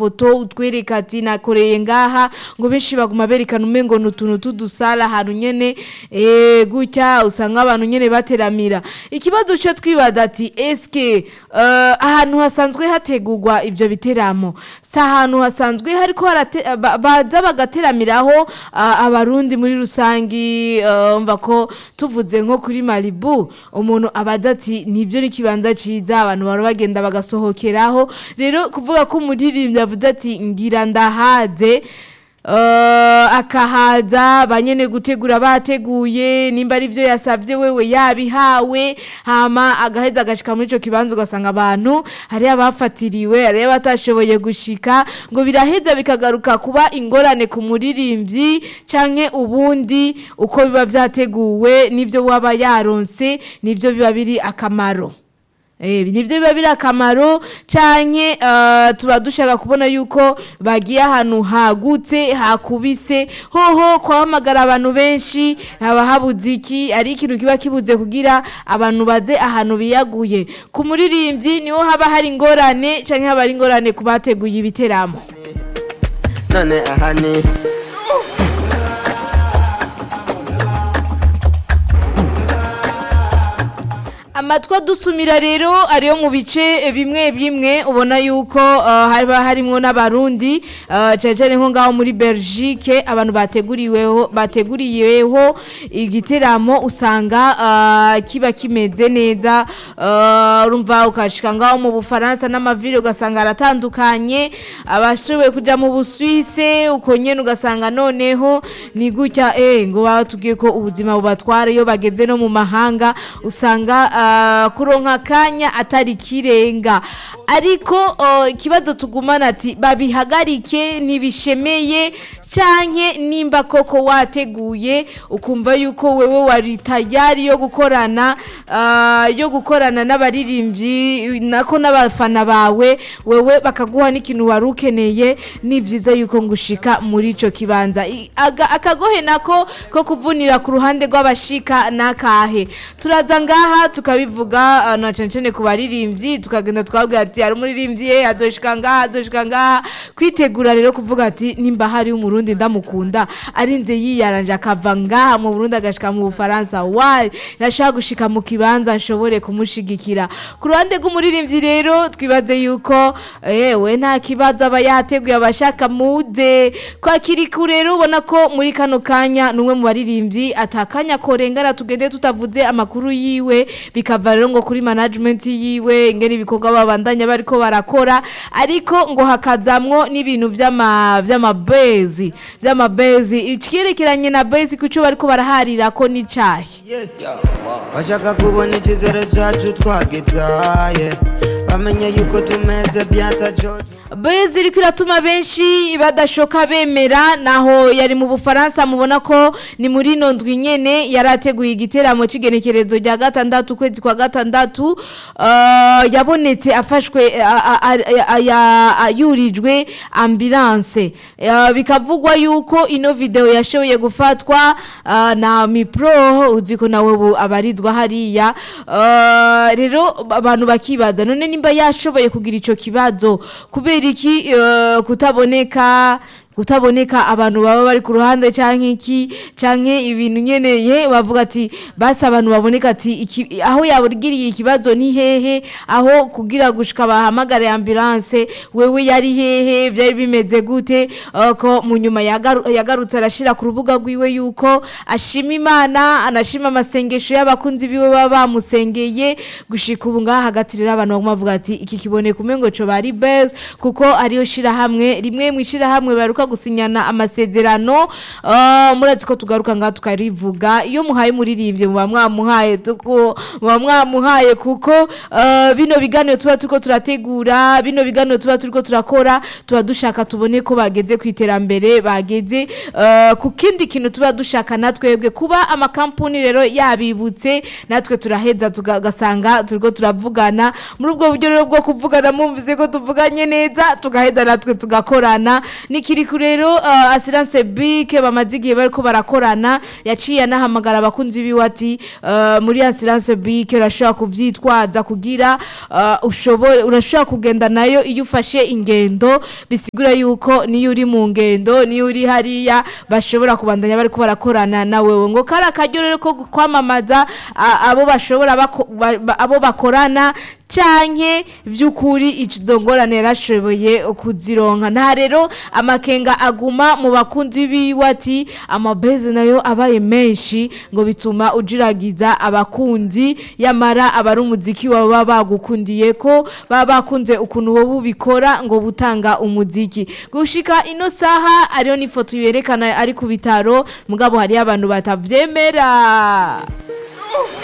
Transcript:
amafoto utwereka ati nakoreye ngaha ngo benshi baguma berekana umengo ni utuntu tudusala ahantu nyene eh, gutya usanga abantu nyene bateramira ikibazo cyo twibaza ati eske eh, ahantu hasanzwe hategurwa ivyo biteramo si ahantu hasanzwe hariko harate- ba- baza bagateramiraho ah, abarundi muri rusangi eh, umva ko tuvuze nko kuri malibu umuntu abaza ati nibyo n'ikibanza ciza abantu bara bagenda bagasohokeraho rero kuvuga ko umuririmbyi avuze ati ngira ndahaze Uh, akahaza banyene gutegura bateguye nimba ari byo yasavye wewe yabihawe hama agaheza agashika muri ico kibanza ugasanga abantu hari abafatiriwe hari abatashoboye gushika ngo biraheza bikagaruka kuba ingorane ku muririmbyi canke ubundi uko biba vyateguwe nivyo waba yaronse nivyo biba biri akamaro Eh, nivyo biba biri akamaro canke uh, tuba dushaka kubona yuko bagiye ahantu hagutse hakubise hoho kwahamagara abantu benshi haba habuze iki ari ikintu kiba kibuze kugira abantu baze ahantu biyaguye ku muririmbyi niho haba hari ingorane canke haba hari ingorane ku bateguye ibiteramo none aha ni amatwi adusumira rero ariyo mu bice bimwe bimwe ubona yuko uh, haba harimwo n'abarundi uh, cyane cyane nko ngaho muri Belgique abantu bateguriweho bateguriyeho igiteramo usanga uh, kiba kimeze neza uh, urumva ukashika ngaho mu Bufaransa n'amavire ugasanga aratandukanye abashoboye kuja mu Busuwise uko nyene ugasanga noneho ni gutya eh ngo batubwiye ko ubuzima bubatwara iyo bageze no mu mahanga usanga uh, kuronka kanya atari kirenga ariko uh, ikibazo tugumana ati babihagarike ntibishemeye canke nimba koko wateguye ukumva yuko wewe wari tayari yo gukorana uh, yo gukorana n'abaririmbyi nako n'abafana bawe wewe bakaguha n'ikintu wari ukeneye ni byiza yuko ngushika muri ico kibanza I- aga- akagohe nako ko kuvunira ku ruhande rw'abashika nakahe turaza ngaha tukabivuga uh, na cane cane ku baririmbyi tukagenda twabwira ati hari umuririmbyi ye azoshika ngaha azoshika ngaha kwitegura rero kuvuga ati nimba hari umurundi ndamukunda arinze yiyaranje akava ngaha mu Burundi agashika mu Bufaransa wayi nashaka gushika mu kibanza nshobore kumushigikira ku ruhande rw'umuririmbyi rero twibaze yuko ewe nta kibazo aba yateguye abashaka muze kwakiri kure rero ubona ko muri kano kanya numwe mu baririmbyi atakanya korengana tugende tutavuze amakuru yiwe bikava rero ngo kuri management yiwe ingene ibikorwa babandanya bariko barakora ariko ngo hakazamwo n'ibintu vy'ama vy'amabezi vy'amabezi ikirekeranye na bezi kuco bariko baraharira ko n'icahe bashaka kubona icyizere cyacu twagitaye bamenye yuko tumeze byata jojo bezi iriko iratuma benshi badashoka bemera naho yari mu bufaransa mubona ko ni muri ino ndwi nyene yari ateguye igiteramo c'igenekerezo rya gatandatu ukwezi kwa gatandatu uh, yabonetse afashwe a- a- a- a- ya- a- yurijwe ambulance uh, bikavugwa yuko ino video yashoboye gufatwa uh, na mipro uziko nawe ubu abarizwa hariya uh, rero abantu bakibaza none nimba yashoboye kugira ico kibazo kubera iki uh, kutaboneka kutaboneka abantu baba bari ku ruhande canke iki canke ibintu nyene ye bavuga ati basi abantu baboneka ati iki, aho yabugiriye ikibazo ni hehe aho kugira gushika bahamagare ambulance wewe yari hehe vyari bimeze gute uh, ko mu nyuma yagaru, yagarutse arashira ku rubuga rwiwe yuko ashima imana anashima amasengesho y'abakunzi biwe baba bamusengeye gushika ubu ngaha hagati rero abantu baguma bavuga ati iki kiboneka umengo co bari best kuko ariyo shira hamwe rimwe mu shira hamwe baruka gusinyana amasezerano uh, murazi ko tugaruka ngaha tukarivuga iyo muhaye muririmbye muba mwamuhaye tuko muba mwamuhaye kuko uh, bino biganiro tuba turiko turategura bino biganiro tuba turiko turakora tuba dushaka tubone ko bageze ku iterambere bageze uh, ku kindi kintu tuba dushaka natwebwe kuba amakampuni rero yabibutse natwe turaheza tugasanga turiko turavugana muri ubwo buryo rero bwo kuvugana mumvise ko tuvuganye neza tugaheza natwe tugakorana nikiri ariko rero uh, assurance bike bamaze igihe bariko barakorana yaciye anahamagara abakunzi biwe ati uh, muri assurance bike urashobora kuvyitwaza kugira uh, ushobore urashobora kugenda nayo iyo ufashe ingendo bisigura yuko niyo uri mu ngendo niyo uri hariya bashobora kubandanya bariko barakorana na wewe ngo kari akaryo rero ko kwamamaza a- abo bashobora bako- ba- ba- abo bakorana canke vy'ukuri izo ngorane yarashoboye kuzironka nta rero amakenga aguma mu bakunzi biwe ati amabeze nayo abaye menshi ngo bituma ujiragiza abakunzi yamara abari umuziki baba bagukundiye ko baba bakunze ukuntu wowe ubikora ngo butanga umuziki gushika ino saha ariyo n'ifoto yerekana ari ku bitaro mugabo hariyo abantu batavyemera